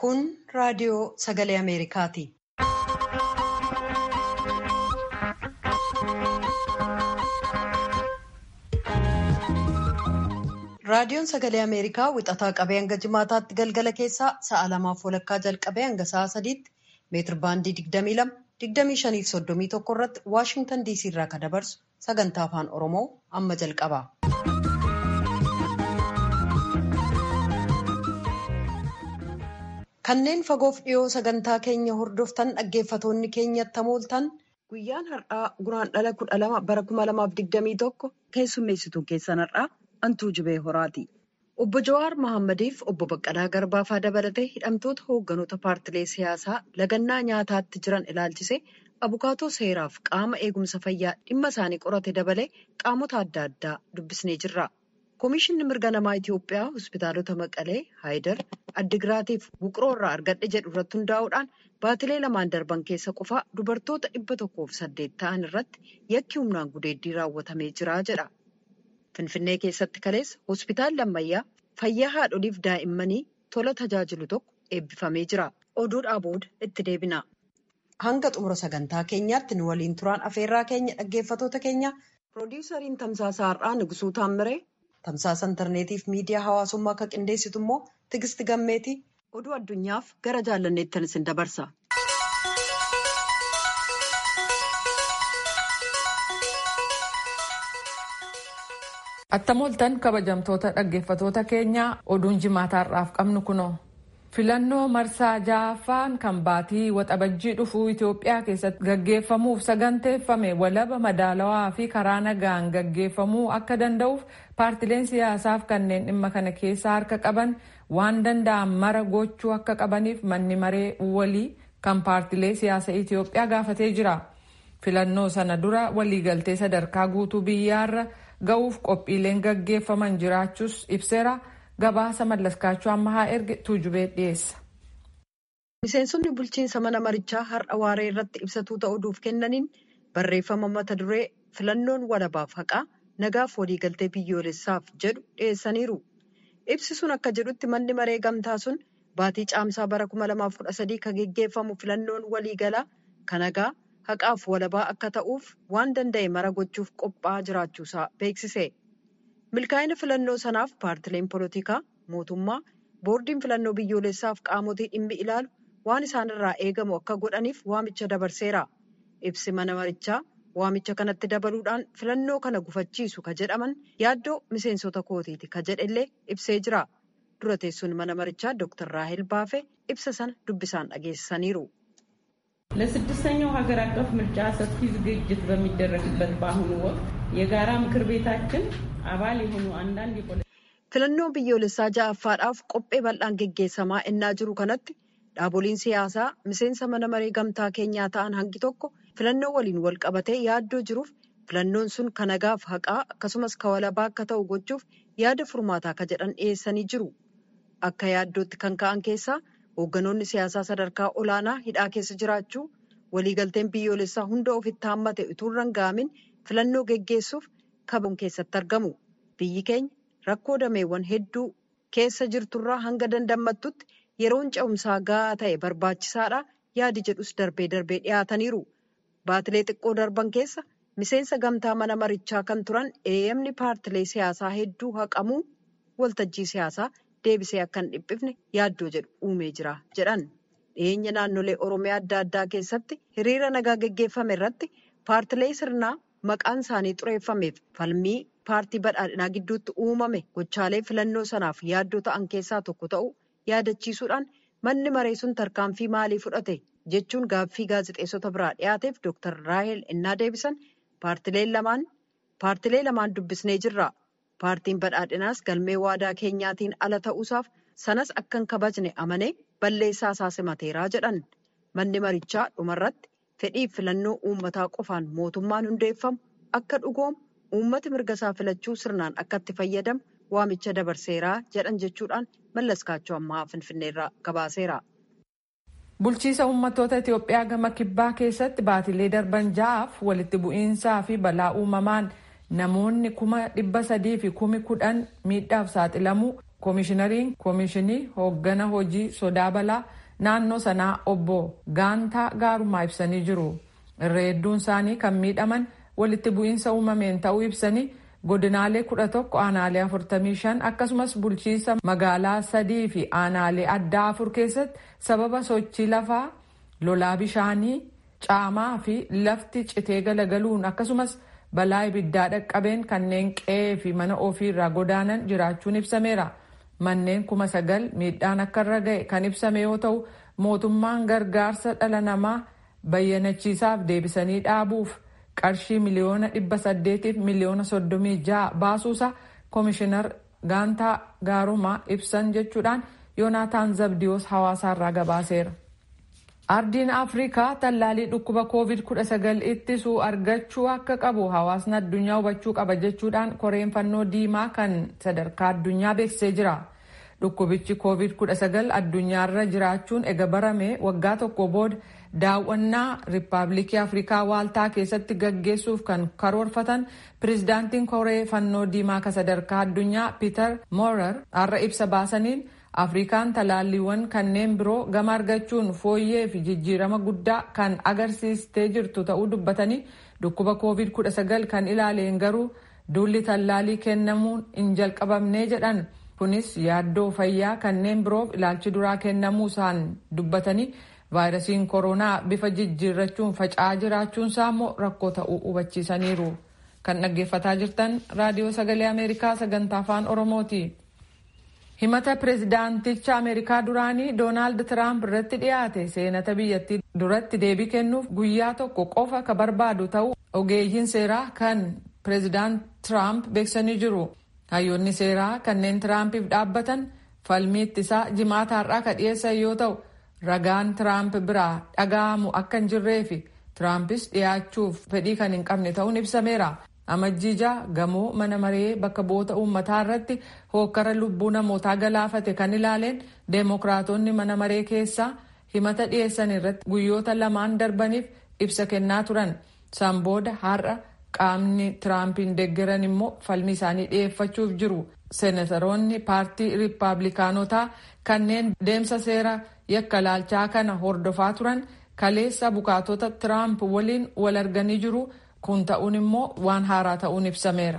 Kun raadiyoo sagalee Ameerikaati. Raadiyoon sagalee Ameerikaa wixataa qabee hanga jimaataatti galgala keessaa sa'a lamaaf walakkaa jalqabee hanga sa'a sadiitti meetir baandii 22 25 fi 31 irratti Waashintan DC irraa kan dabarsu sagantaa afaan Oromoo amma jalqaba. Kanneen fagoof dhiyoo sagantaa keenya hordoftan dhaggeeffatoonni keenyatti hamooltan guyyaan har'aa guraandhala kudha lama bara kuma lamaaf digdamii tokko keessummeessituu keessan har'aa Antuu Jibee Horaati. Obbo Jawaar Mahaammadiif obbo Baqqalaa Garbaafaa dabalatee hidhamtoota hoogganoota paartilee siyaasaa lagannaa nyaataatti jiran ilaalchisee abukaatoo seeraaf qaama eegumsa fayyaa dhimma isaanii qorate dabalee qaamota adda addaa dubbisnee jirra. Komishinni mirga namaa Itiyoophiyaa hospitaalota Maqalee, Haayidar, Addigiraatiif Wuqiroo irraa argadhe jedhu irratti hundaa'uudhaan baatilee lamaan darban keessa qofaa dubartoota dhibba tokkoof saddeet ta'an irratti yakki humnaan gudeeddii raawwatamee jira jedha. Finfinnee keessatti kaleessa hospitaalli ammayyaa fayyaa haadholiif daa'immanii tola tajaajilu tokko eebbifamee jira. Oduudhaa booda itti deebina. Hanga xumura sagantaa keenyaatti nu waliin turaan afeerraa keenya dhaggeeffatoota keenya piroodiwusariin tamsaasa har'aa Nigusuu Taammiree tamsaasa intarneetiif miidiyaa hawaasummaa akka qindeessitu immoo Tigisti Gammeeti oduu addunyaaf gara jaallanneettan isin dabarsa. Attamooltan kabajamtoota dhaggeeffatoota keenyaa oduun jimaataarraaf qabnu kunoo. Filannoo marsaa ja'affaan kan baatii waxabajjii dhufuu Itoophiyaa keessatti gaggeeffamuuf saganteeffame walaba madaalawaa fi karaa nagaan gaggeeffamuu akka danda'uuf paartileen siyaasaaf kanneen dhimma kana keessa harka qaban waan danda'an mara gochuu akka qabaniif manni maree walii kan paartilee siyaasa Itoophiyaa gaafatee jira. Filannoo sana dura waliigaltee sadarkaa guutuu biyyaarra ga'uuf qophiileen gaggeeffaman jiraachuus ibseera. Gabaasa mallaskaachuu ammaa erge tuujubee dhiyeessa. Miseensonni bulchiinsa mana marichaa har'a waaree irratti ibsatuu ta'uudhuuf kennaniin barreeffama mata duree filannoon walabaaf haqaa nagaaf waliigaltee biyyoolessaaf jedhu dhiyeessaniiru. Ibsi sun akka jedhutti manni maree gamtaa sun baatii caamsaa bara 2013 kan geggeeffamu filannoon waliigalaa kan nagaa haqaaf walabaa akka ta'uuf waan danda'e mara gochuuf qophaa'aa jiraachuusaa beeksise. milkaa'ina filannoo sanaaf paartileen polotikaa mootummaa boordiin filannoo biyyoolessaaf qaamotii dhimmi ilaalu waan isaanirraa eegamu akka godhaniif waamicha dabarseera ibsi mana marichaa waamicha kanatti dabaluudhaan filannoo kana gufachiisu ka jedhaman yaaddoo miseensota kootiiti ka jedhellee ibsee jira dura teessuun mana marichaa dooktar raahel baafee ibsa sana dubbisaan dhageessisaniiru. ለስድስተኛው ሀገር አቀፍ ምርጫ ሰፊ ዝግጅት በሚደረግበት በአሁኑ ወቅት የጋራ ምክር ቤታችን አባል የሆኑ አንዳንድ filannoo biyyoolessaa ja'affaadhaaf qophee bal'aan geggeessamaa ennaa jiru kanatti dhaaboliin siyaasaa miseensa mana maree gamtaa keenyaa ta'an hangi tokko filannoo waliin wal qabatee yaaddoo jiruuf filannoon sun kan nagaaf haqaa akkasumas ka walabaa akka ta'u gochuuf yaada furmaataa ka jedhan dhiyeessanii jiru akka yaaddootti kan ka'an keessaa hoogganoonni siyaasaa sadarkaa olaanaa hidhaa keessa jiraachuu waliigalteen biyyoolessaa hunda ofitti haammate utuu hin rangaamin filannoo geggeessuuf kabaja keessatti argamu biyyi keenya rakkoo dameewwan hedduu keessa jirturraa hanga dandammattutti yeroon ce'umsaa gahaa ta'e barbaachisaadha yaadi jedhus darbee darbee dhiyaataniiru baatilee xiqqoo darban keessa miseensa gamtaa mana marichaa kan turan eeyyamni paartilee siyaasaa hedduu haqamuu waltajjii siyaasaa deebisee akka hin dhiphifne yaaddoo jedhu uumee jira jedhan dhiyeenya naannolee oromiyaa adda addaa keessatti hiriira nagaa geggeeffame irratti paartilee sirnaa maqaan isaanii xureeffameef falmii paartii badhaadhinaa gidduutti uumame gochaalee filannoo sanaaf yaaddoo ta'an keessaa tokko ta'uu yaadachiisuudhaan manni maree sun tarkaanfii maalii fudhate jechuun gaaffii gaazexeessota biraa dhiyaateef dooktar raahel ennaa deebisan paartilee lamaan paartilee lamaan dubbisnee jirra. paartiin badhaadhinaas galmee waadaa keenyaatiin ala ta'uusaaf sanas akka hin kabajne amanee balleessaa isaa simateeraa jedhan manni marichaa dhumarratti fedhiif filannoo uummataa qofaan mootummaan hundeeffamu akka dhugoomu uummati mirga isaa filachuu sirnaan akka itti fayyadamu waamicha dabarseeraa jedhan jechuudhaan mallaskaachuu ammaa finfinneerraa gabaaseera. Bulchiisa uummattoota Itoophiyaa gama kibbaa keessatti baatilee darban ja'aaf walitti bu'iinsaa fi balaa uumamaan namoonni kuma dhibba sadii fi kumi kudhan miidhaaf saaxilamuu koomishinariin koomishinii hooggana hojii sodaa balaa naannoo sanaa obbo gaantaa gaarumaa ibsanii jiru irra hedduun isaanii kan miidhaman walitti bu'iinsa uumameen ta'uu ibsanii godinaalee kudha tokko aanaalee afurtamii shan akkasumas bulchiisa magaalaa sadii fi aanaalee addaa afur keessatti sababa sochii lafaa lolaa bishaanii caamaa fi lafti citee galagaluun akkasumas balaa ibiddaa dhaqqabeen kanneen qe'ee fi mana ofii irraa godaanan jiraachuun ibsameera. Manneen kuma sagal miidhaan akka irra ga'e kan ibsame yoo ta'u mootummaan gargaarsa dhala namaa bayyanachiisaaf deebisanii dhaabuuf qarshii miliyoona dhibba saddeetiif miliyoona soddomii ja'a baasuusa koomishinar gaantaa gaarumaa ibsan jechuudhaan yoonaataan zabdiyoos hawaasaarraa gabaaseera. Ardiin Afrikaa tallaalii dhukkuba COVID-19 ittisuu argachuu akka qabu hawaasni addunyaa hubachuu qaba jechuudhaan koreen fannoo diimaa kan sadarkaa addunyaa beeksisee jira. Dhukkubichi COVID-19 addunyaarra jiraachuun ega barame waggaa tokko booda daawwannaa Riippaabilikii Afrikaa waaltaa keessatti gaggeessuuf kan karoorfatan pirezidaantiin koree fannoo diimaa kan sadarkaa addunyaa Piiter Moorer har'a ibsa baasaniin afrikaan talaalliiwwan kanneen biroo gama argachuun fooyyee fi jijjiirama guddaa kan agarsiistee jirtu ta'uu dubbatanii dhukkuba covid-19 kan ilaaleen garuu duulli tallaalii kennamuun hin jalqabamnee jedhan kunis yaaddoo fayyaa kanneen biroof ilaalchi duraa kennamuu isaan dubbatanii vaayirasiin koronaa bifa jijjiirrachuun faca'aa jiraachuun isaa immoo rakkoo ta'uu hubachiisaniiru kan dhaggeeffataa jirtan raadiyoo sagalee ameerikaa sagantaa afaan oromooti. himata pireezidaanticha ameerikaa duraanii doonaald tiraamp irratti dhiyaate seenata biyyattii duratti deebii kennuuf guyyaa tokko qofa ka barbaadu ta'uu ogeeyyiin seeraa kan pireezidaant tiraamp beeksanii jiru hayyoonni seeraa kanneen tiraampiif dhaabbatan falmii ittisaa jimaata har'aa ka dhiyeessan yoo ta'u ragaan tiraamp biraa dhaga'amu akka hin jirree fi tiraampis dhiyaachuuf fedhii kan hin qabne ta'uun ibsameera. amajjiija gamoo mana maree bakka bu'oota uummataa irratti hookkara lubbuu namootaa galaafate kan ilaaleen deemokiraatonni mana maree keessaa himata dhiyeessan irratti guyyoota lamaan darbaniif ibsa kennaa turan san booda har'a qaamni tiraampiin deeggaran immoo falmii isaanii dhiyeeffachuuf jiru seenataroonni paartii riippaabilikaanotaa kanneen deemsa seera yakka laalchaa kana hordofaa turan kaleessa bukaatota tiraamp waliin wal arganii jiru. kun ta'uun immoo waan haaraa ta'uun ibsameera.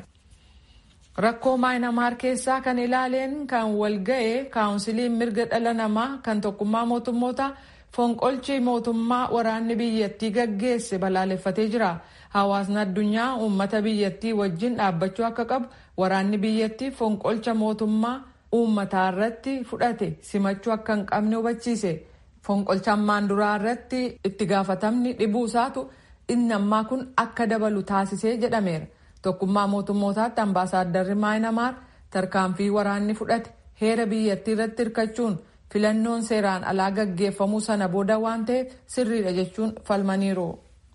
Rakkoo maayinamaar keessaa kan ilaaleen kan walga'e kaawunsiliin mirga dhala namaa kan tokkummaa mootummoota fonqolchi mootummaa waraanni biyyattii gaggeesse balaaleffatee jira. Hawaasni addunyaa uummata biyyattii wajjin dhaabbachuu akka qabu waraanni biyyattii fonqolcha mootummaa uummataa irratti fudhate simachuu akka hin qabne hubachiise. Fonqolcha ammaan duraa irratti itti gaafatamni dhibuu isaatu inni ammaa kun akka dabalu taasisee jedhameera. Tokkummaa mootummootaatti ambaasaadarri maayinamaar tarkaanfii waraanni fudhate heera biyyattii irratti hirkachuun filannoon seeraan alaa gaggeeffamuu sana booda waan ta'eef sirriidha jechuun falmaniiru.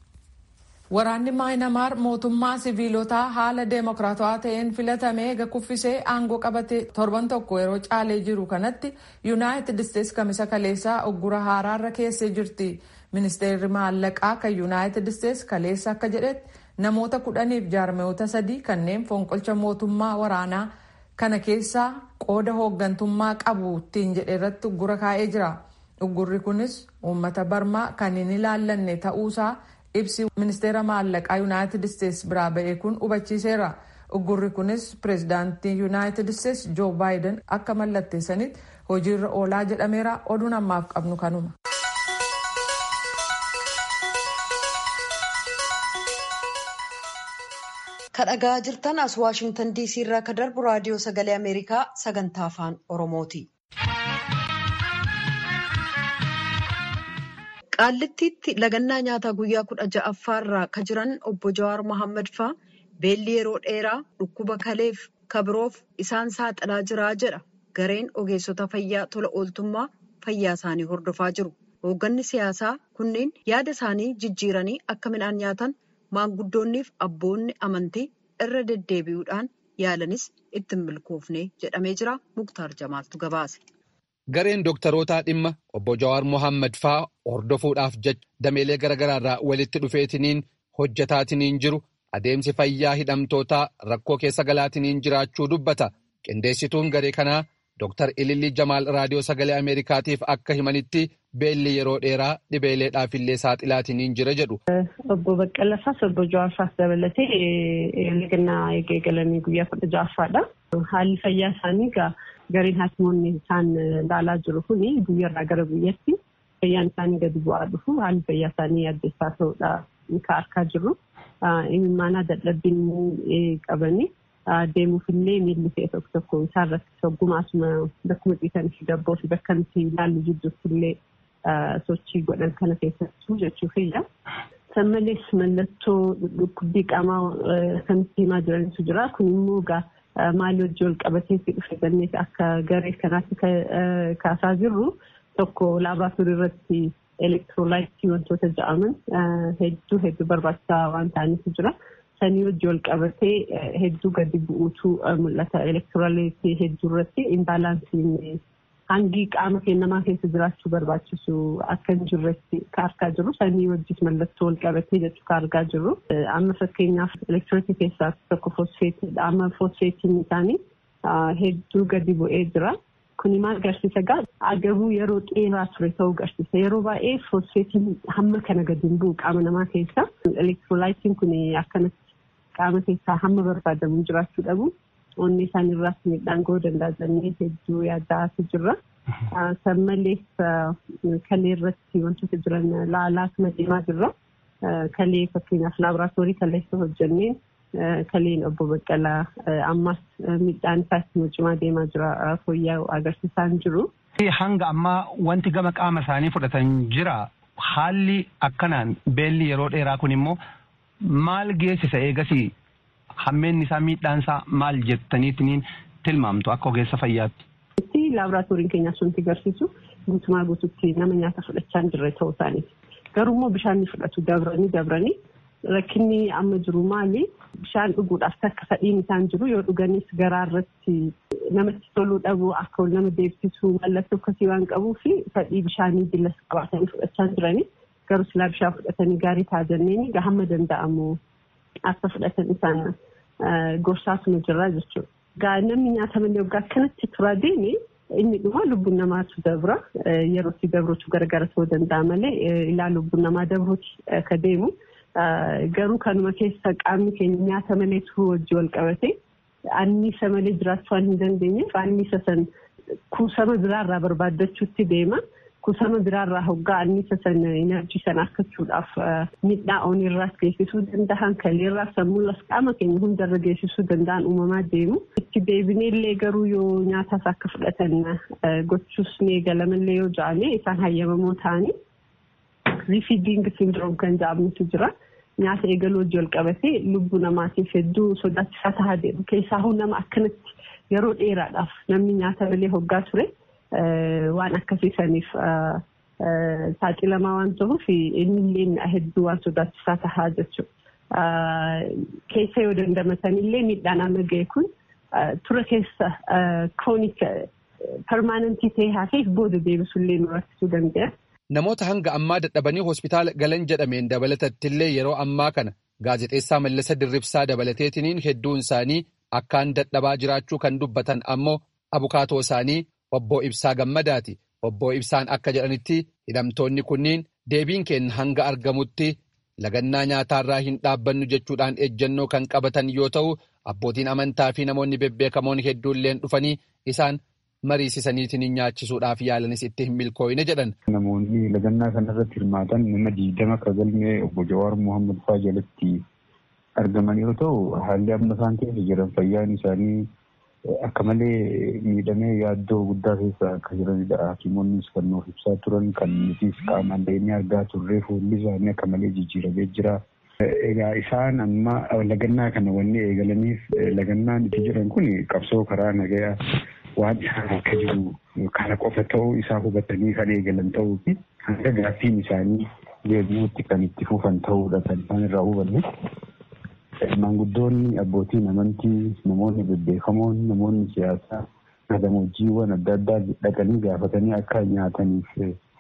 Waraanni maayinamaar mootummaa siviilotaa haala deemokiraatawaa ta'een filatamee eega kuffisee aangoo qabate torban tokko yeroo caalee jiru kanatti yuunaayitid isteetsi kamisa kaleessaa uggura haaraarra keessee jirti. Ministeerri maallaqaa kan yuunaayitid isteetsi kaleessa akka jedhetti namoota kudhaniif jaarmiyoota sadii kanneen fonqolcha mootummaa waraanaa kana keessaa qooda hooggantummaa qabu ittiin jedhe irratti uggura kaa'ee jira. Uggurri kunis uummata barmaa kan hin ilaallanne ta'uusaa ibsi ministeera maallaqaa yuunaayitid isteetsi biraa ba'e kun hubachiiseera. Uggurri kunis pireezidaantii yuunaayitid isteetsi joo baayiden akka mallatteessanitti hojiirra oolaa jedhameera oduun ammaaf qabnu kanuma. kadhagaa jirtan as waashingtan diisii irraa ka darbu raadiyoo sagalee ameerikaa sagantaa afaan oromooti. qaallittiitti lagannaa nyaataa guyyaa kudha ja'affaarraa ka jiran obbo Jawaar Mohaammed faa beelli yeroo dheeraa dhukkuba kaleef kabiroof isaan saaxilaa jiraa jedha gareen ogeessota fayyaa tola ooltummaa fayyaa isaanii hordofaa jiru. hoogganni siyaasaa kunneen yaada isaanii jijjiiranii akka midhaan nyaatan. maanguddoonniif abboonni amantii irra deddeebi'uudhaan yaalanis itti hin milkoofne jedhamee jira muktaar jamaaltu gabaase. Gareen dooktarootaa dhimma obbo Jawaar Mohaammed faa hordofuudhaaf jecha dameelee garaagaraarraa walitti dhufeetiniin hojjetaatiniin jiru adeemsi fayyaa hidhamtootaa rakkoo keessa galaatiniin jiraachuu dubbata. Qindeessituun garee kanaa Dr. Ililli Jamaal raadiyoo sagalee Ameerikaatiif akka himanitti beelli yeroo dheeraa dhibeeleedhaafillee saaxilaatiin jira jedhu. Obbo Baqqalasaas obbo Jawaarsaas dabalatee lagannaa eegalanii guyyaa kudha ja'affaadha. Haalli fayyaa isaanii egaa gareen haakimoonni isaan ilaalaa jiru kuni guyyaarraa gara guyyaatti fayyaan isaanii gadi bu'aa dhufu haalli fayyaa isaanii addeessaa ta'uudha kan argaa jirru. Imimmaanaa dadhabbiin qabanii deemuufillee miilli ta'e tokko tokko isaan irratti soggumaasuma bakkuma ciisan fi gabboo fi bakka nuti ilaallu jidduuttillee sochii godhan kana keessattuu jechuufiyya. San malees mallattoo dhukkubbii qaamaa kan itti himaa jirantu jira. Kun immoo egaa maalii wajjin wal qabateetti dhufe jennee akka garee kanaatti kaasaa jirru tokko laaboraatoorii irratti elektiroolaayitii wantoota jedhaman hedduu hedduu barbaachisaa waan ta'aniitu jira. Sanii wajjin wal qabatee hedduu gadi bu'uutu mul'ata. Elektiroolaayitii hedduu irratti imbaalaansiin hangi qaama kennamaa keessa jiraachuu barbaachisu akka hin jirretti kan argaa jirru. Sanii wajjin mallattoo wal qabatee jechuu kan argaa jirru. Amma fakkeenyaaf elektiroolitii keessaa tokko foosfeetiidha. Amma foosfeetiin isaanii hedduu gadi bu'ee jira. Kuni maal agarsiisa gaa agabuu yeroo dheeraa ture ta'uu agarsiisa. Yeroo baay'ee foosfeetiin hamma kana gadi hin bu'u qaama namaa keessa. Elektiroolaayitiin kun akkanatti qaama keessaa hamma barbaadamu jiraachuu dhabu. Onni isaan irraas miidhaan ga'uu danda'a jennee hedduu yaaddaatu jirra. San malees kalee irratti wantoota jiran laalaatuma deemaa jirra. Kalee fakkeenyaaf laaboraatoorii kaleessa hojjenneen kaleen obbo Baqqalaa ammas miidhaan isaa itti cimaa deemaa jira fooyya'u agarsiisaa hin jiru. Hanga ammaa wanti gama qaama isaanii fudhatan jira. Haalli akkanaan beelli yeroo dheeraa kun immoo maal geessisa eegasii hammeenni isaa miidhaan isaa maal jettaniitiin tilmaamtu akka ogeessa fayyaatti. Laaboraatooriin keenya sunti agarsiisu guutumaa guututti nama nyaata fudhachaa hin jirre ta'uu isaaniiti. Garuu immoo bishaan fudhatu dabranii dabranii rakkinni amma jiru maali? Bishaan dhuguudhaaf takka fedhiin isaan jiru yoo dhuganis garaa irratti namatti toluu dhabu akka nama deebisuu mallattoo akkasii waan qabuu fi fedhii bishaanii jillas qabaatanii fudhachaa jiranii garuu silaa bishaan fudhatanii gaarii ta'a jenneen hamma danda'amu akka fudhatan isaan gorsaatuma jirra jechuudha. Gaa namni nyaata malee waggaa akkanatti turaa deeme inni dhuma lubbuun namaatu dabra yeroo itti dabruutu garagara ta'uu danda'a malee ilaa lubbuun namaa dabruuti akka deemu. Garuu kanuma keessa qaamni keenya nyaata malee turuu wajjin wal qabate anniisa malee jiraachuu waan hin dandeenyeef anniisa san kuusama biraarraa barbaaddachuutti deema. Kuusama biraarraa hoggaa anniisa san inaarjii sana argachuudhaaf miidhaa onirraas geessisuu danda'an kaleerraas sammuulas qaama keenya hundarra geessisuu danda'an uumamaa deemu. Itti deebineellee garuu yoo nyaataas akka fudhatan gochuus ni eegalamallee yoo ja'ame isaan hayyamamoo ta'anii. rifiiding sindiroom kan jedhamutu jira. Nyaata eegaluu wajjin wal qabatee lubbuu namaatiif hedduu sodaachisaa tahaa deemu. Keessaa nama akkanatti yeroo dheeraadhaaf namni nyaata malee hoggaa ture waan akkasiisaniif saaxilamaa waan ta'uuf innillee hedduu waan sodaachisaa tahaa jechuudha. Keessa yoo dandamatanillee miidhaan amma ga'e kun tura keessa kiroonik permaanantii ta'ee hafeef booda deebisullee nu rakkisuu danda'a. Namoota hanga ammaa dadhabanii hospitaala galan jedhameen dabalatattillee yeroo ammaa kana gaazexeessaa Mallasa Dirribsaa dabalateetiniin hedduun isaanii akkaan dadhabaa jiraachuu kan dubbatan ammoo abukaatoo isaanii obbo Ibsaa Gammadaati. Obbo Ibsaan akka jedhanitti hidhamtoonni kunniin deebiin keenya hanga argamutti lagannaa nyaataarraa hin dhaabbannu jechuudhaan ejjennoo kan qabatan yoo ta'u abbootiin amantaa fi namoonni bebbeekamoon hedduulleen dhufanii isaan. mariisisaniitiin nyaachisuudhaaf yaalanis itti hin milkooyne jedhan. Namoonni lagannaa kanarratti hirmaatan nama diidama akka galmee obbo Jawaar Mohaammed fa'aa jalatti argaman yoo ta'u haalli amma isaan keessa jiran fayyaan isaanii akka malee miidhamee yaaddoo guddaa keessa akka jiranidha. Hakimoonnis kan nuuf ibsaa turan kan nutis qaamaan deemee argaa turre fuulli isaanii akka malee jijjiiramee jira. Egaa isaan amma lagannaa kana wanni eegalaniif lagannaan itti jiran kun qabsoo karaa nagayaa waan isaan akka jiru kana qofa ta'uu isaa hubatanii kan eegalan ta'uu fi hanga gaaffiin isaanii deebi'uutti kan itti fufan ta'uudha kan isaan irraa hubanne. Maanguddoonni abbootiin amantii namoonni bebbeekamoon namoonni siyaasaa gammoojjiiwwan adda addaa dhaqanii gaafatanii akka nyaataniif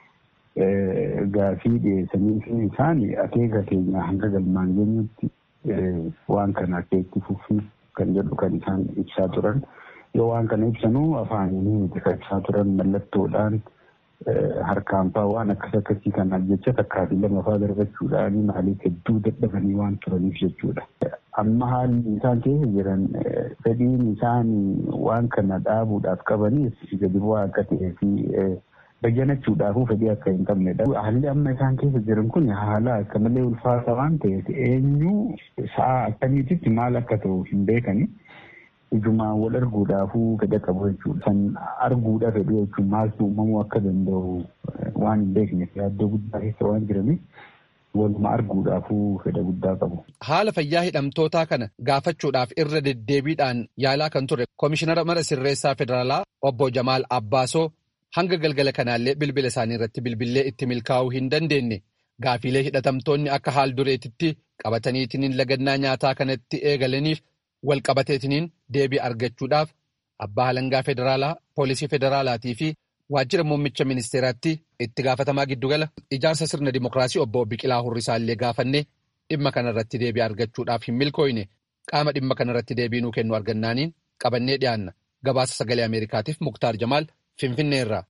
gaafii dhiyeessanii fi isaan akeeka keenya hanga galmaan geenyutti waan kana akka itti fufii kan jedhu kan isaan ibsaa turan. yoo waan kana ibsanuu afaanii miti kan turan mallattoodhaan harkaan fa'aa waan akkas akkasii kanaaf jecha takkaatii lama fa'aa darbachuudhaan maaliif hedduu dadhabanii waan turaniif jechuudha. Amma haalli isaan keessa jiran fedhiin isaan waan kana dhaabuudhaaf qabaniif gadi bu'aa akka ta'ee fi bayyanachuudhaafuu fedhii akka hin qabnedha. Haalli amma isaan keessa jiran kun haala akka malee ulfaata waan ta'eef eenyu sa'a akkamiititti maal akka ta'u hin beekani. Ijumaan wal arguudhaafuu fedha qabu jechuudha. Kan arguudha fedhu jechuun maaltu uumamuu akka danda'u waan hin beekneef yaaddoo guddaa keessa waan jiraniif waluma arguudhaafuu fedha guddaa qabu. Haala fayyaa hidhamtootaa kana gaafachuudhaaf irra deddeebiidhaan yaalaa kan ture Komishinara Mana Sirreessaa Federaalaa Obbo Jamaal Abbaasoo hanga galgala kanaallee bilbila isaanii irratti bilbillee itti milkaa'uu hin dandeenye gaafiilee hidhatamtoonni akka haal dureetitti qabataniitiin lagannaa nyaataa kanatti eegalaniif wal qabateetiniin deebii argachuudhaaf abbaa halangaa federaalaa poolisii federaalaatii fi waajjira muummicha ministeeraatti itti gaafatamaa giddugala ijaarsa sirna dimokiraasii obbo Biqilaa Hurrisaallee gaafannee dhimma kanarratti deebii argachuudhaaf hin milkooyne qaama dhimma kanarratti deebii nuu kennu argannaaniin qabannee dhiyaanna gabaasa sagalee ameerikaatiif muktaar jamaal finfinneerraa.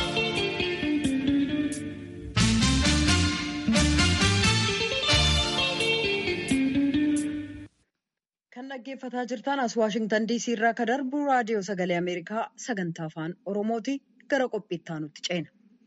Kan dhaggeeffataa jirtan as Waashingtan DC irraa kan darbu raadiyoo sagalee Ameerikaa sagantaa afaan Oromooti gara qophiitti aanutti ceena.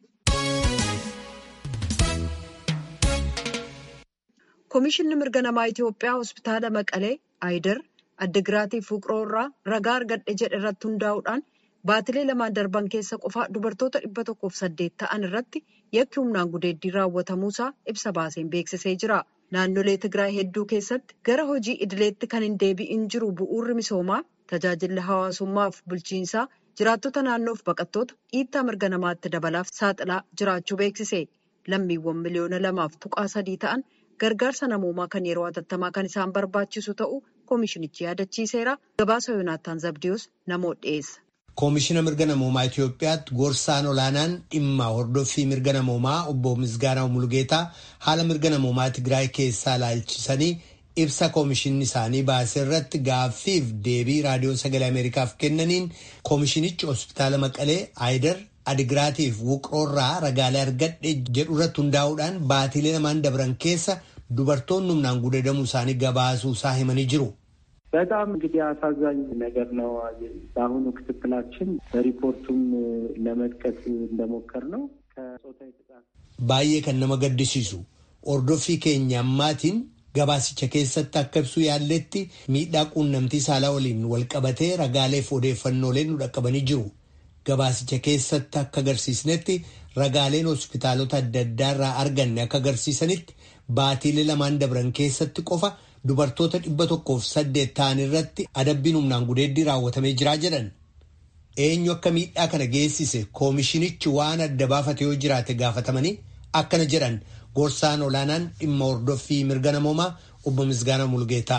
Komishinni mirga namaa Itoophiyaa hospitaala Maqalee Aayidar Addigiraatii Fuqiroo irraa ragaa argadhe jedhe irratti hundaa'uudhaan baatilee lamaan darban keessa qofaa dubartoota dhibba tokkoof saddeet ta'an irratti yakki humnaan gudeeddii raawwatamuusaa ibsa baaseen beeksisee jira. Naannolee Tigraay hedduu keessatti gara hojii idileetti kan hin deebi'in jiru bu'uurri misoomaa tajaajilli hawaasummaaf bulchiinsaa jiraattota naannoof baqattoota dhiittaa mirga namaatti dabalaaf saaxilaa jiraachuu beeksise. Lammiiwwan miliyoona lamaaf tuqaa sadii ta'an gargaarsa namoomaa kan yeroo hatattamaa kan isaan barbaachisu ta'uu koomishinichi yaadachiiseera. Gabaasa Yoonaataan Zabdiyoos namoota dhiyeessa. Koomishina mirga namoomaa Itoophiyaatti gorsaan olaanaan dhimma hordoffii mirga namoomaa obbo Misgaanaa Mulugeetaa haala mirga namoomaa Tigraay keessaa ilaalchisanii ibsa koomishinni isaanii baasee irratti gaaffiif deebii raadiyoo sagalee Ameerikaaf kennaniin koomishinichi hospitaala Maqalee Aayidar Adigiraatiif Wuqroorraa ragaalee argadhe jedhu irratti hundaa'uudhaan baatilee lamaan dabran keessa dubartoonni humnaan gudeedamuu isaanii gabaasuu isaa himanii jiru. በጣም እንግዲህ አሳዛኝ ነገር ነው። በአሁኑ ክትትላችን በሪፖርቱም ለመጥቀስ እንደሞከር ነው ከጾታዊ ጥቃት baay'ee kan nama gaddisiisu hordoffii keenya ammaatiin gabaasicha keessatti akka ibsuu yaalletti miidhaa quunnamtii saalaa waliin walqabatee ragaaleef odeeffannooleen nu dhaqqabanii jiru. Gabaasicha keessatti akka agarsiisnetti ragaaleen hospitaalota adda addaa irraa arganne akka agarsiisanitti baatiilee lamaan dabran keessatti qofa dubartoota dhibba tokkoof saddeet ta'an irratti adabbiin humnaan gudeeddii raawwatamee jiraa jedhan. Eenyu akka miidhaa kana geessise koomishinichi waan adda baafate yoo jiraate gaafatamanii akkana jedhan gorsaan olaanaan dhimma hordoffii mirga namoomaa obbo Misgaanaa Mulgeetaa.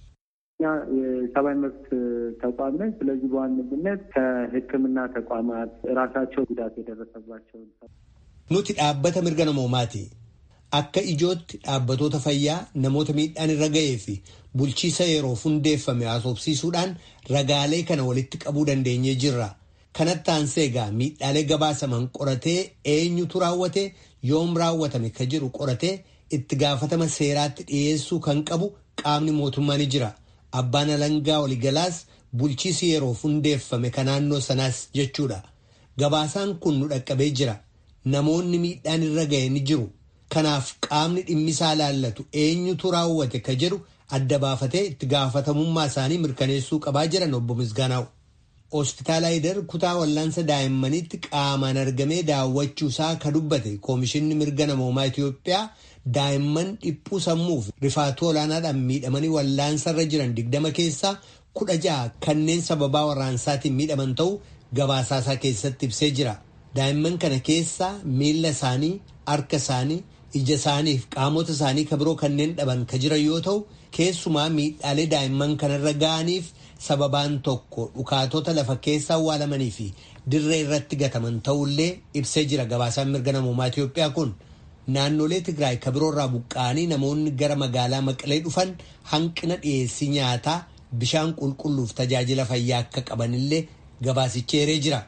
የሰብአዊ መብት ተቋም ነን። ስለዚህ በዋነኝነት ከሕክምና ተቋማት ራሳቸው ጉዳት የደረሰባቸውን nuti dhaabbata mirga namoomaati. Akka ijootti dhaabbatoota fayyaa namoota miidhaan irra ga'ee fi bulchiisa yeroof hundeeffame haasofsiisuudhaan ragaalee kana walitti qabuu dandeenyee jirra. Kanatti aansee egaa miidhaalee gabaasaman qoratee eenyutu raawwate yoom raawwatame ka jedhu qoratee itti gaafatama seeraatti dhiyeessuu kan qabu qaamni mootummaa ni jira. Abbaan alangaa waliigalaas bulchiisi yeroof hundeeffame ka naannoo sanaas jechuudha. Gabaasaan kun nu dhaqqabee jira. Namoonni miidhaan irra ga'e ni jiru. Kanaaf qaamni dhimmisaa laallatu eenyutu raawwate ka jedhu adda baafatee itti gaafatamummaa isaanii mirkaneessuu qabaa jiran obbo Misgaanaa'u. Hospitaala Aayidar kutaa wallaansa daa'immaniitti qaamaan argamee daawwachuusaa ka dubbate Koomishinni Mirga Namoomaa Itoophiyaa daa'imman dhiphuu sammuuf rifaatuu olaanaadhaan miidhamanii wallaansarra jiran digdama keessaa kudha ja'a kanneen sababaa warraansaatiin miidhaman ta'uu gabaasaasaa keessatti ibsee jira. Daa'imman kana keessaa miila isaanii, harka isaanii, ija isaanii fi qaamota isaanii ka biroo kanneen dhaban ka jiran yoo ta'u keessumaa miidhaalee daa'imman kanarra ga'aniif sababaan tokko dhukaatota lafa keessa awwaalamanii fi dirree irratti gataman ta'ullee ibsee jira gabaasaan mirga namoomaa Itoophiyaa kun. Naannolee Tigraay ka biroorraa buqqa'anii namoonni gara magaalaa Maqalee dhufan hanqina dhiyeessii nyaataa bishaan qulqulluuf tajaajila fayyaa akka qabanillee gabaasichi eeree jira.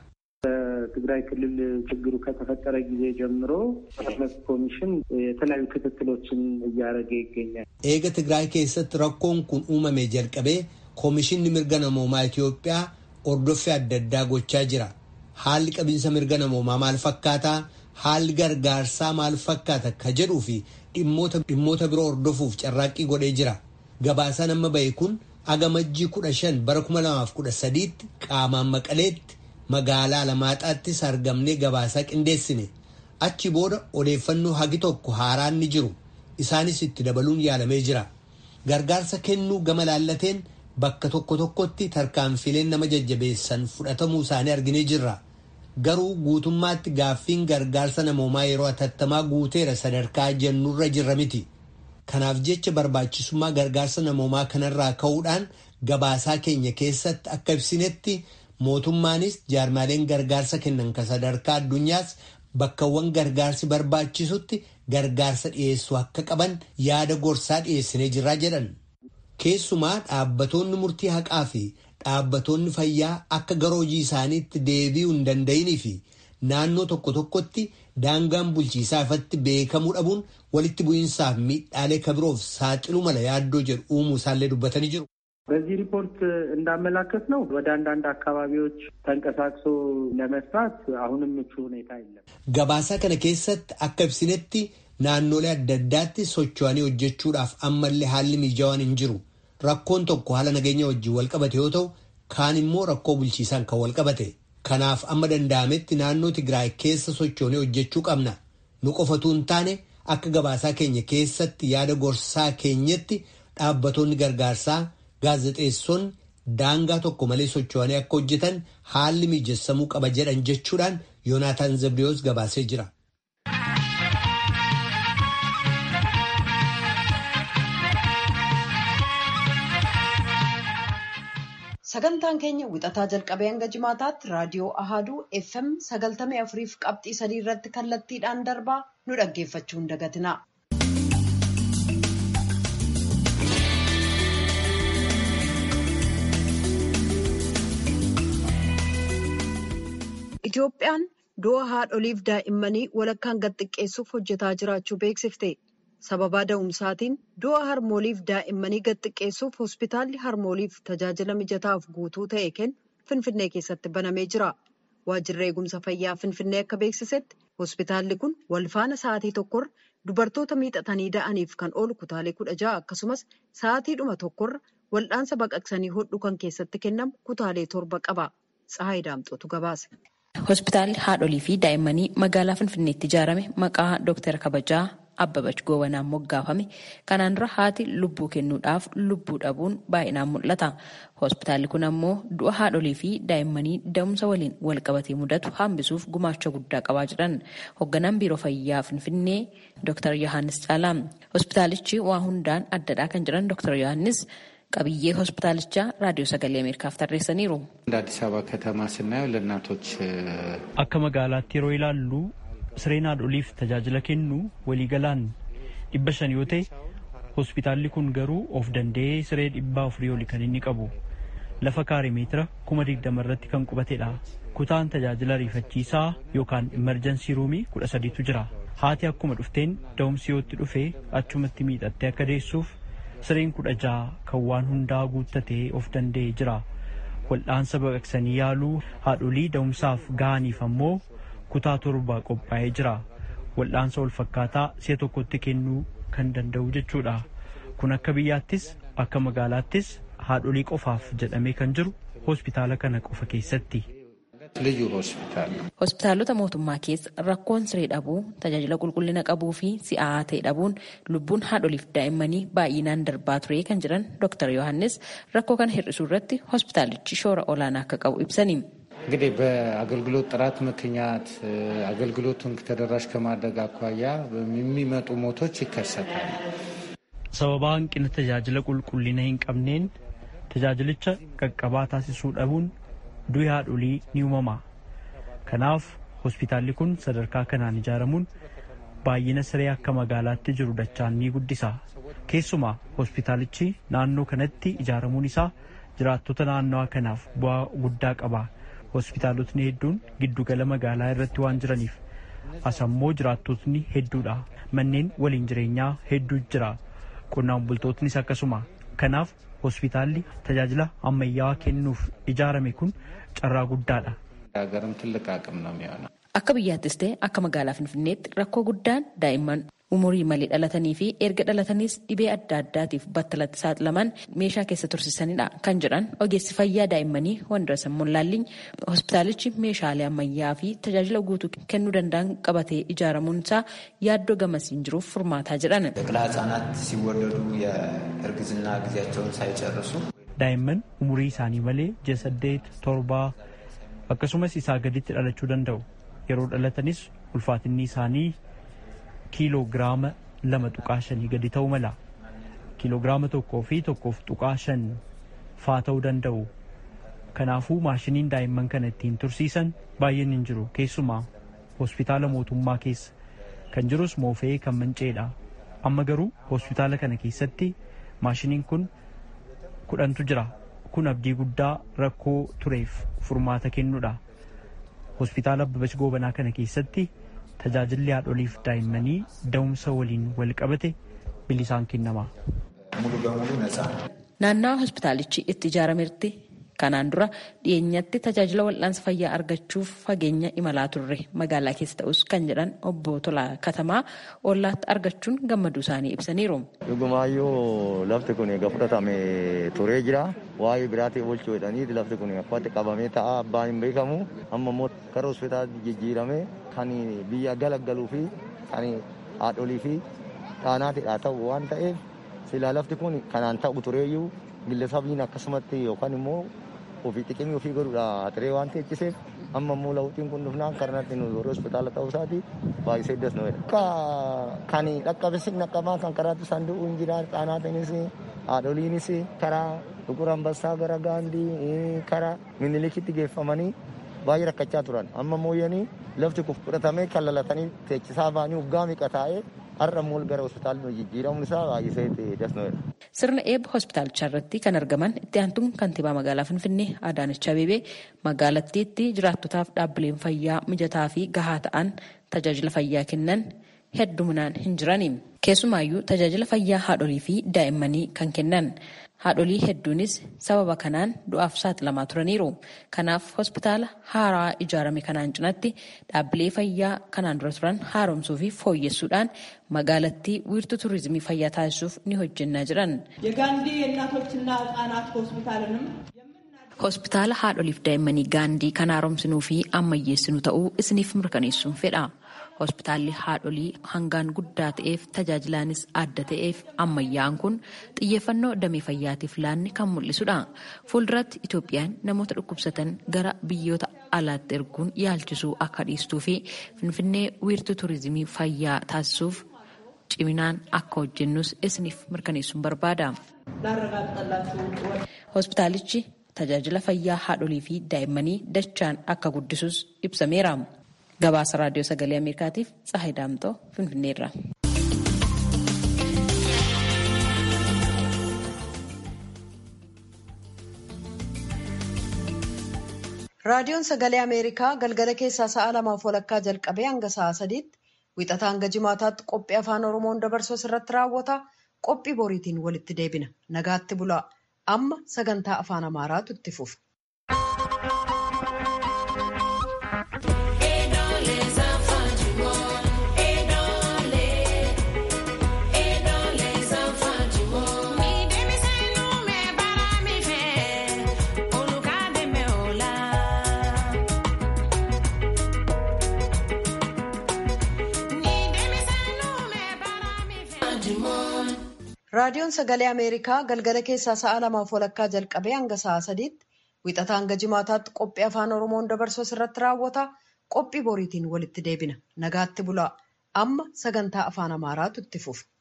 በትግራይ ክልል ችግሩ ከተፈጠረ ጊዜ ጀምሮ መብት ኮሚሽን የተለያዩ ክትትሎችን እያደረገ ይገኛል። ኤገ ትግራይ keessatti rakkoon kun uumame jalqabee koomishinni mirga namoomaa Itoophiyaa hordoffii adda addaa gochaa jira. Haalli qabiinsa mirga namoomaa maal fakkaataa? Haalli gargaarsaa maal fakkaata ka jedhuu fi dhimmoota biroo hordofuuf carraaqqii godhee jira. Gabaasaan amma bahe kun agamajjii kudha shan bara kuma lamaaf kudha sadiitti qaamaan maqaleetti magaalaa Alamaaxaattis argamnee gabaasaa qindeessine. Achi booda odeeffannoo hagi tokko haaraan ni jiru. Isaanis itti dabaluun yaalamee jira. Gargaarsa kennuu gama laallateen bakka tokko tokkotti tarkaanfileen nama jajjabeessan fudhatamuu isaanii arginee jirra. Garuu guutummaatti gaaffiin gargaarsa namoomaa yeroo atattamaa guuteera sadarkaa jennurra jirra miti. Kanaaf jecha barbaachisummaa gargaarsa namoomaa kanarraa ka'uudhaan gabaasaa keenya keessatti akka ibsinetti mootummaanis jaarmaaleen gargaarsa kennan kan sadarkaa addunyaas bakkawwan gargaarsi barbaachisutti gargaarsa dhiyeessuu akka qaban yaada gorsaa dhiyeessinee jirraa jedhan. Keessumaa dhaabbatoonni murtii haqaa fi dhaabbatoonni fayyaa akka gara hojii isaaniitti deebi'uu hin danda'inii fi naannoo tokko tokkotti daangaan bulchiisaa ifatti beekamuu dhabuun walitti bu'iinsaaf miidhaalee kabiroof saaxiluu mala yaaddoo jedhu uumuu isaallee dubbatanii jiru. በዚህ ሪፖርት እንዳመላከት ነው ወደ አንዳንድ አካባቢዎች ተንቀሳቅሶ ለመስራት አሁንም ምቹ ሁኔታ የለም። ገባሳ ከነ keessatti akka ibsinetti naannolee adda addaatti socho'anii hojjechuudhaaf ammallee haalli mijaawaan hin jiru. Rakkoon tokko haala nageenya wajjin walqabate yoo ta'u kaan immoo rakkoo bulchiisaan kan walqabate. Kanaaf amma danda'ametti naannoo Tigraay keessa sochoonee hojjechuu qabna. Nu qofatu hin taane akka gabaasaa keenya keessatti yaada gorsaa keenyatti dhaabbatoonni gargaarsaa gaazexeessonni daangaa tokko malee socho'anii akka hojjetan haalli mijessamuu qaba jedhan jechuudhaan Yoonaataan Zabriyoos gabaasee jira. Sagantaan keenya wixataa jalqabee hanga jimaataatti raadiyoo Ahaduu FM sagaltamii afuriif qabxii sadii irratti kallattiidhaan darbaa nu dhaggeeffachuu hin dagatina. Itoophiyaan du'a haadholiif daa'immanii walakkaan gad xiqqeessuuf hojjetaa jiraachuu beeksifte. Sababaa da'umsaatiin du'a harmooliif daa'immanii gad xiqqeessuuf hospitaalli harmooliif tajaajila mijataaf guutuu ta'e kennu Finfinnee keessatti banamee jira. Waajjirri eegumsa fayyaa Finfinnee akka beeksisetti hospitaalli kun walfaana sa'aatii tokkorra dubartoota miixatanii da'aniif kan oolu kutaalee kudha ja'a akkasumas sa'aatiidhuma tokkorra wal'aansa baqaqsanii hodhu kan keessatti kennamu kutaalee torba qaba. Tsahaay Daamxootu gabaase. Hospitaalli haadholii fi daa'immanii magaalaa Finfinneetti ijaarame maqaa Dooktar Kabajaa Abbabach Goobanaan moggaafame. Kanaan dura haati lubbuu kennuudhaaf lubbuu dhabuun baay'inaan mul'ata. Hospitaalli kun ammoo du'a haadholii fi daa'immanii da'umsa waliin walqabatee mudatu hambisuuf gumaacha guddaa qabaa jiran. Hoogganaan biiroo fayyaa Finfinnee Dooktar Yohaannis Caalaa. Hospitaalichi waa hundaan addadhaa kan jiran Dooktar Yohaannis qabiyyee hospitaalichaa raadiyoo sagalee ameerikaaf tarreessaniiru. እንደ አዲስ አበባ ከተማ ስናየው ለእናቶች akka magaalaatti yeroo ilaallu sireen haadholiif tajaajila kennu waliigalaan dhibba shan yoo ta'e hospitaalli kun garuu of danda'ee siree dhibbaa afurii oli kan inni qabu lafa kaare meetira kuma digdama irratti kan qubatedha kutaan tajaajila ariifachiisaa yookaan imerjansii ruumii kudha sadiitu jira haati akkuma dhufteen da'umsi yootti dhufee achumatti miidhattee akka deessuuf sireen kudha jaha kan waan hundaa guuttatee of danda'ee jira wal'aansa baqaqsanii yaaluu haadholii da'umsaaf ga'aniif ammoo kutaa torba qophaa'ee jira wal'aansa wal fakkaataa si'a tokkotti kennuu kan danda'u jechuudha kun akka biyyaattis akka magaalaattis haadholii qofaaf jedhamee kan jiru hospitaala kana qofa keessatti. ልዩ ሆስፒታል ነው። Hospitaalota mootummaa keessa rakkoon siree dhabuu tajaajila qulqullina qabuu fi si'aa ta'e dhabuun lubbuun haadholiif daa'immanii baay'inaan darbaa ture kan jiran Dr. Yohaannis rakkoo kana hir'isuu irratti hospitaalichi shoora olaanaa akka qabu ibsani. እንግዲህ በአገልግሎት ጥራት ምክንያት አገልግሎቱን ተደራሽ ከማድረግ አኳያ የሚመጡ ሞቶች ይከሰታሉ። sababa hanqina tajaajila qulqullina hin qabneen tajaajilicha qaqqabaa taasisuu dhabuun du'i haadholii ni uumama. Kanaaf hospitaalli kun sadarkaa kanaan ijaaramuun baay'ina siree akka magaalaatti jiru dachaan ni guddisa. Keessumaa hospitaalichi naannoo kanatti ijaaramuun isaa jiraattota naannawaa kanaaf bu'aa guddaa qaba. hospitaalotni hedduun giddugala magaalaa irratti waan jiraniif asammoo jiraattotni hedduudha manneen waliin jireenyaa hedduu jira qonnaan bultootnis akkasuma kanaaf hospitaalli tajaajila ammayyaa kennuuf ijaarame kun carraa guddaadha. ሀገርም ትልቅ አቅም ነው የሚሆነው። Akka biyyaattis ta'e akka magaalaa Finfinneetti rakkoo guddaan daa'imman umurii malee dhalatanii fi erga dhalataniis dhibee adda addaatiif battalatti saaxilaman meeshaa keessa tursiisanidha kan jedhan ogeessi fayyaa daa'immanii Wandirasan Mollaalliin hospitaalichi meeshaalee ammayyaa fi tajaajila guutuu kennuu danda'an qabatee ijaaramuun isaa yaaddoo gamasiin jiruuf furmaataa jedhan. ጨቅላ ህጻናት ሲወለዱ የእርግዝና ጊዜያቸውን ሳይጨርሱ daa'imman umurii isaanii malee ji'a saddeet torbaa akkasumas isaa gaditti dhalachuu danda'u yeroo dhalatanis ulfaatinni isaanii kiiloo giraama lama tuqaa shanii gadi ta'uu mala kiiloo giraama tokkoo fi tokkoof tuqaa shan faa ta'uu danda'u kanaafuu maashiniin daa'imman kana ittiin tursiisan baay'een hin jiru keessumaa hospitaala mootummaa keessa kan jirus moofee kan manceedha amma garuu hospitaala kana keessatti maashiniin kun kudhantu jira kun abdii guddaa rakkoo tureef furmaata kennuudha hospitaala Abbabach Goobanaa kana keessatti tajaajilli haadholiif daa'immanii da'umsa waliin wal qabate bilisaan kennama. ሙሉ በሙሉ ነፃ ነው። Naannawa hospitaalichi itti ijaarametti kanaan dura dhiyeenyatti tajaajila wal'aansa fayyaa argachuuf fageenya imalaa turre magaalaa keessa ta'us kan jedhan obbo Tolaa Katamaa ollaatti argachuun gammaduu isaanii ibsaniiru. Dhugumaayyuu lafti kun egaa fudhatame turee jira. Waa'ee biraatii oolchuu jedhanii lafti kun akkatti qabamee ta'a abbaan hin beekamu. Amma immoo gara hospitaala jijjiirame kan biyya galaggaluu fi kan haadholii fi dhaanaatidha ta'u waan ta'eef silaa lafti kun kanaan ta'u tureeyyuu gillesabiin akkasumatti yookaan immoo ofii xiqqimii ofii godhuudha turee waan teechiseef amma immoo lawuxiin kun dhufnaan karanatti nu warra hospitaala ta'uu isaati baay'isee das nu jedha. Kan dhaqqabes dhaqqabaa kan karaatti saanduqu hin jira dhaanaatiinis haadholiinis karaa dhugur ambassaa gara gaandii karaa minilikitti geeffamanii baay'ee rakkachaa turan amma mooyyanii lafti kun fudhatamee kan lalatanii teechisaa ba'anii waggaa miqa taa'ee har'a immoo gara hospitaalli jijjiiramuun isaa baay'isee das nu jedha. Sirna eebba hospitaalichaa irratti kan argaman itti aantuun kantiibaa magaalaa Finfinnee Adaanach Abeebee magaalattiitti jiraattotaaf dhaabbileen fayyaa mijataa fi gahaa ta'an tajaajila fayyaa kennan hedduminaan hin jirani. Keessumaayyuu tajaajila fayyaa haadholii fi daa'immanii kan kennan. Haadholii hedduunis sababa kanaan du'aaf saaxilamaa turaniiru. Kanaaf hospitaala haaraa ijaarame kanaan cinatti dhaabbilee fayyaa kanaan dura turan haaromsuu fi fooyyessuudhaan magaalattii wiirtuu turizimii fayyaa taasisuuf ni hojjennaa jiran. የጋንዲ የእናቶችና ህጻናት ሆስፒታልንም Hospitaala haadholiif daa'immanii gaandii kan haaromsinuu fi ammayyeessinuu ta'uu isiniif mirkaneessuun fedha. Hospitaalli haadholii hangaan guddaa ta'eef tajaajilaanis adda ta'eef ammayyaa'an kun xiyyeeffannoo damee fayyaatiif laanne kan mul'isudha. Fuulduratti Itoophiyaan namoota dhukkubsatan gara biyyoota alaatti erguun yaalchisuu akka dhiistuu fi Finfinnee wiirtuu turizimii fayyaa taasisuuf ciminaan akka hojjennus isiniif mirkaneessuun barbaada. Hospitaalichi tajaajila fayyaa haadholii fi daa'immanii dachaan akka guddisus ibsameera. Gabaasa raadiyoo sagalee Ameerikaatiif Tsahayi Daamxoo Finfinneerra. Raadiyoon sagalee Ameerikaa galgala keessaa sa'a lamaaf walakkaa jalqabee hanga sa'a sadiitti wixataa hanga jimaataatti qophii afaan Oromoon dabarsu irratti raawwata. Qophii boriitiin walitti deebina. Nagaatti bulaa. Amma sagantaa afaan Amaaraatu itti fufa. Raadiyoon sagalee Ameerikaa galgala keessaa sa'a lamaaf walakkaa jalqabee hanga sa'a sadiitti wixataa hanga jimaataatti qophii afaan Oromoon dabarsu irratti raawwata. Qophii boriitiin walitti deebina. Nagaatti bulaa. Amma sagantaa afaan Amaaraatu itti fufa.